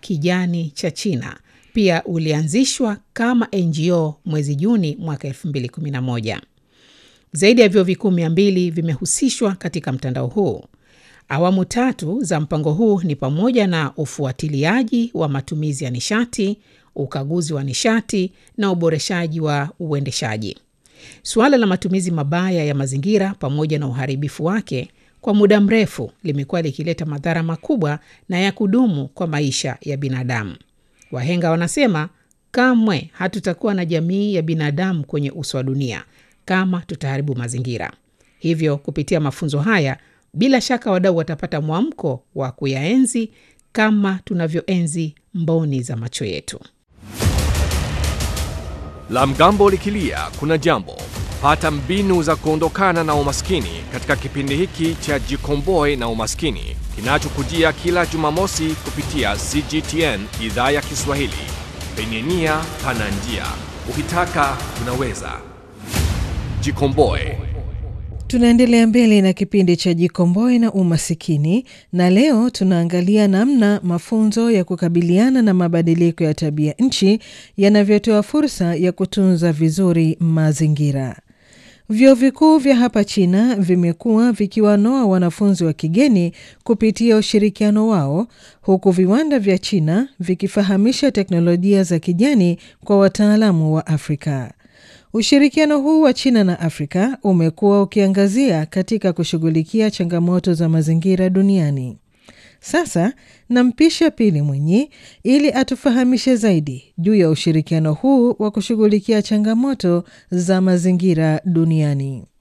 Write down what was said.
kijani cha China pia ulianzishwa kama NGO mwezi Juni mwaka 2011. Zaidi ya vyuo vikuu mia mbili vimehusishwa katika mtandao huu. Awamu tatu za mpango huu ni pamoja na ufuatiliaji wa matumizi ya nishati, ukaguzi wa nishati na uboreshaji wa uendeshaji. Suala la matumizi mabaya ya mazingira pamoja na uharibifu wake kwa muda mrefu limekuwa likileta madhara makubwa na ya kudumu kwa maisha ya binadamu. Wahenga wanasema kamwe hatutakuwa na jamii ya binadamu kwenye uso wa dunia kama tutaharibu mazingira. Hivyo, kupitia mafunzo haya, bila shaka wadau watapata mwamko wa kuyaenzi kama tunavyoenzi mboni za macho yetu. La mgambo likilia kuna jambo. Pata mbinu za kuondokana na umaskini katika kipindi hiki cha Jikomboe na Umaskini kinachokujia kila Jumamosi kupitia CGTN idhaa ya Kiswahili. Penye nia pana njia, ukitaka unaweza. Jikomboe. Tunaendelea mbele na kipindi cha Jikomboe na Umasikini, na leo tunaangalia namna mafunzo ya kukabiliana na mabadiliko ya tabia nchi yanavyotoa fursa ya kutunza vizuri mazingira. Vyuo vikuu vya hapa China vimekuwa vikiwanoa wanafunzi wa kigeni kupitia ushirikiano wao, huku viwanda vya China vikifahamisha teknolojia za kijani kwa wataalamu wa Afrika. Ushirikiano huu wa China na Afrika umekuwa ukiangazia katika kushughulikia changamoto za mazingira duniani. Sasa nampisha Pili Mwinyi ili atufahamishe zaidi juu ya ushirikiano huu wa kushughulikia changamoto za mazingira duniani.